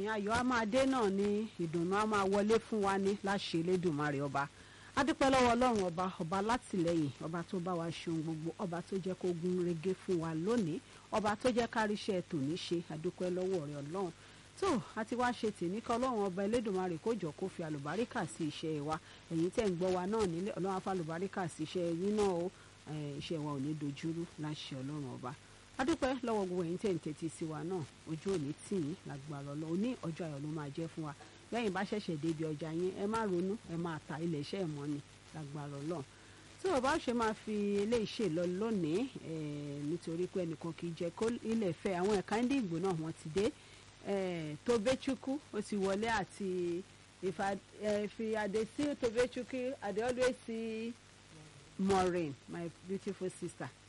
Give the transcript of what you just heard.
lónìí ayọ̀ á máa dé náà ni ìdùnnú á máa wọlé fún wa ní láṣẹ Elédùmarè ọba adúpẹ́ lọ́wọ́ ọlọ́run ọba ọba látìlẹ́yìn ọba tó bá wa ṣe ohun gbogbo ọba tó jẹ́ kó gún régé fún wa lónìí ọba tó jẹ́ káríṣẹ́ tòní ṣe adúpẹ́ lọ́wọ́ rẹ̀ ọlọ́run tó àti wá ṣe tì ní kí ọlọ́run ọba Elédùmarè kó jọ kó fi àlùbáríkà sí iṣẹ́ wa ẹ̀yin tẹ̀ ń gbọ́ wa náà nílé ọlọ́run á fa àlùbáríkà sí iṣẹ́ yín náà o iṣẹ́ wa ò ní dojúrú láṣẹ ọlọ́run ọba adúpẹ́ lọ́wọ́ gbogbo ẹ̀yin tẹ̀ ń tẹ́tí sí wa náà ojú òní tì yín lágbára ọlọ́ òní ọjọ́ ayọ̀ ló máa jẹ́ fún wa lẹ́yìn bá ṣẹ̀ṣẹ̀ débi ọjà yín ẹ má ronú ẹ máa ta ilẹ̀ iṣẹ́ ẹ̀ mọ́ ni lágbára ọlọ́ tí o bá ṣe máa fi eléyìí ṣe lọ lónìí nítorí pé ẹnìkan kì í jẹ́ kó ilẹ̀ fẹ́ àwọn ẹ̀ka ń dìgbò náà wọ́n ti dé Tobechukwu ó ti wọlé àti if I dey see Tobechukwu I dey always see Maureen my beautiful sister